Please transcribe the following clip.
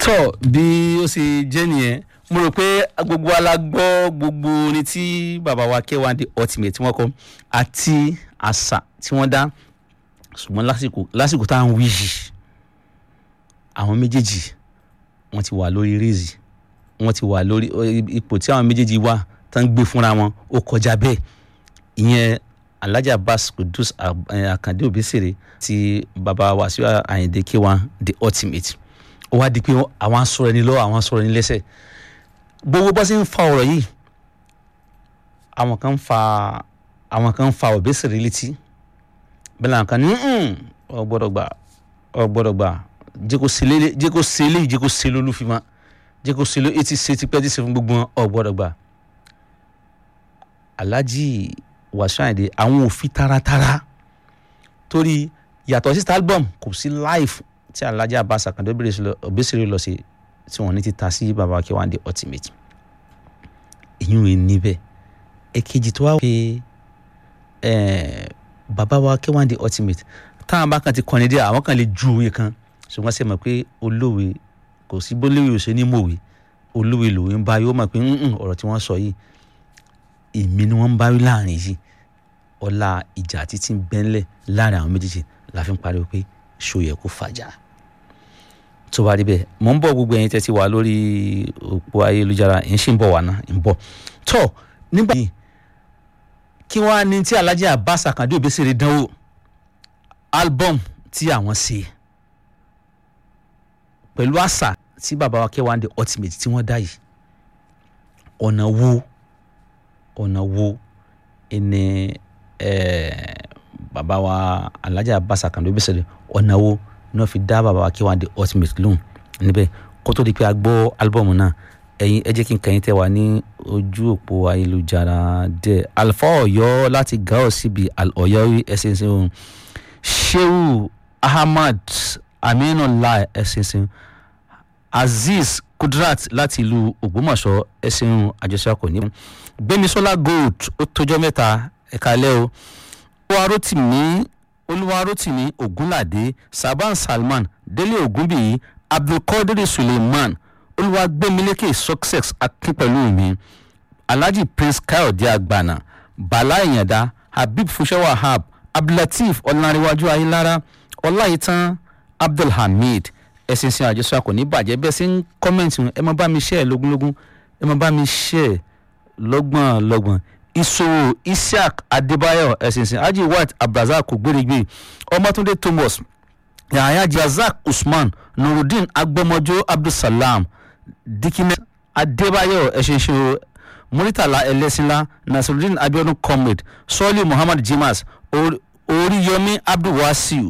tọ́ bí ó ṣe jẹ́ nìyẹn mo rò pé gbogbo wa la gbọ́ gbogbo orin tí bàbá wa K1 The Ultimate tí wọ́n kọ àti àṣà tí wọ́n dá ṣùgbọ́n lásìkò lásìkò tá à ń wí yìí àwọn méjèèjì wọ́n ti wà lórí rézì wọ́n ti wà lórí ipò tí àwọn méjèèjì wà tán gbé fúnra wọn ó kọjá bẹ́ẹ̀ ìyẹn Alhaji Abbas Kudus Akande Obesere ti bàbá Wasiu Ayinde K1 The Ultimate ó wá di pé àwọn asọ̀rọ̀ ẹni lọ́wọ́ àwọn asọ̀rọ̀ ẹni lẹ́sẹ̀ gbogbo bá ṣe ń fa ọ̀rọ̀ yìí àwọn kan ń fa àwọn kan ń fa Obesere létí bẹ́ẹ̀ làwọn kan ní ọ gbọ́dọ̀ gbà ọ gbọ́dọ̀ gbà jẹ́ kó ṣe lé jẹ́ kó ṣe lé jẹ́ kó ṣe lólúfimá jẹ́ kó ṣe lé etí ṣe tipẹ́ tí ṣe fún gbogbo wọn ọ gbọ́dọ̀ gbà Alhaji Wasiu Ayinde àwọn ò fi taratara torí yàtọ̀ sí album kò sí live tí Alhaji Abbas Akande Obesere lọ sí tí wọ́n ní ti ta sí baba K1 The Ultimate ìyún rẹ̀ níbẹ̀ èkejì tó wá pé baba wa K1 The Ultimate táwọn bá kan ti kọ́ni dé àwọn kan lè ju òwe kan ṣùgbọ́n ṣe mọ̀ pé olówe kò sí bólówe òṣè ní mòwe olówe lòwe ń bá yóò mọ̀ pé ọ̀rọ̀ tí wọ́n sọ yìí èmi ni wọ́n ń bá wí láàrin yìí ọlá ìjà títí bẹ́ńlẹ̀ láàrin àwọn méjèèjì la fi ń pariwo pé ṣó yẹ kó fàjà tó bá rí bẹ́ẹ̀ mò ń bọ̀ gbogbo ẹ̀yin tẹ́ ti wà lórí òpó ayélujára ẹ̀ ń ṣì ń bọ̀ wá ná ń bọ̀ tó nígbà yìí kí wọ́n á ní tí Alhaji Abbas Akande Obesere dánwò album tí àwọn ṣe pẹ̀lú àṣà tí bàbá wa K1 The Ultimate tí wọ́n dá yìí ọ̀nà wo ọ̀nà wo ẹni bàbá wa Alhaji Abbas Akande Obesere ọ̀nà wo ní wọ́n fi dá bàbá wa K1 The Ultimate lóhùn níbẹ̀ kó tó di pé a gbọ́ álbọ̀mù náà ẹ̀yin ẹ jẹ́ kí n kẹ́yìn tẹ́ wà ní ojú òpó ayélujára dẹ̀ alfa ọ̀yọ́ láti gao síbi ọ̀yọ́ ẹ̀sìnsìn ohun sheu ahmad aminullah ẹ̀sìnsìn azeez kudrat láti ìlú ògbómọ̀ṣọ́ ẹ̀sìn ohun àjọṣepọ̀ ní. gbémisọ́lá gold ó tójọ́ mẹ́ta ẹ̀ka lẹ́ o olúwarótìmí olúwarótìmí ògúnládé saban salman délé ògúnbíyí abdulkadir suleiman olúwagbémilékè success akínpẹ̀lú mi alhaji prince káyọ̀dé àgbàna bala ìyàndá habib fúnṣẹ́ wahab abdulateef ọ̀làǹrẹ̀wájú ayélára ọláyìntàn abdulhamid ẹ̀sìn sin àjọṣe akọ̀ ní bàjẹ́ bẹ́ẹ̀ sí ń kọ́mẹ̀ntì ẹ máa bá mi ṣe ẹ̀ lógúnlógún ẹ máa bá mi ṣe ẹ̀ lọ́gbọ̀n lọ́gbọ̀n ìṣòwò isiaq adébáyọ̀ ẹ̀sìn sin haji white abdulrasaq ògbérègbè ọmọtúndé thomas yahaya jazak usman nurudeen agbọmọjọ abdulsalam dikine adébáyọ̀ ẹ̀ṣinṣin muritala ẹlẹ́sìnlá nasirudeen abiodun comrade sọ́ọ́lì muhammad jimas oríyọmí abdulwasiu